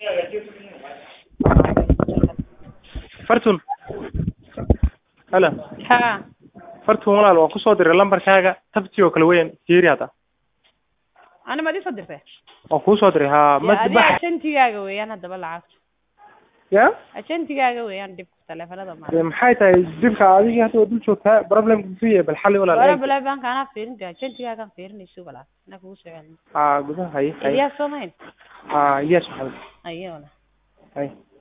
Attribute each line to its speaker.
Speaker 1: fartun halo
Speaker 2: ha
Speaker 1: fartun walaal waan kusoo diray lambarkaaga tabti oo kale weyn fiiri hadda
Speaker 2: ani maad isoo dirtay
Speaker 1: waan kuusoo diray haa
Speaker 2: Ya,
Speaker 1: ma
Speaker 2: adiga ajentigaaga weeyaan haddaba lacagta
Speaker 1: ya
Speaker 2: ajentigaaga weeyaan dhibka taleefanada ma
Speaker 1: dee maxay tahay dibka adigii hadda waa dul joogtaa problemka muxuu yahay bal xalli
Speaker 2: wala
Speaker 1: walaal
Speaker 2: balebanka anaa fiirinta ajentigaagaan fiirinayso walaal anaa kugu soo celin
Speaker 1: haa gudaha haye haye
Speaker 2: idiyaa soo mahayn
Speaker 1: haa yes maxamed
Speaker 2: ayo walaal
Speaker 1: haye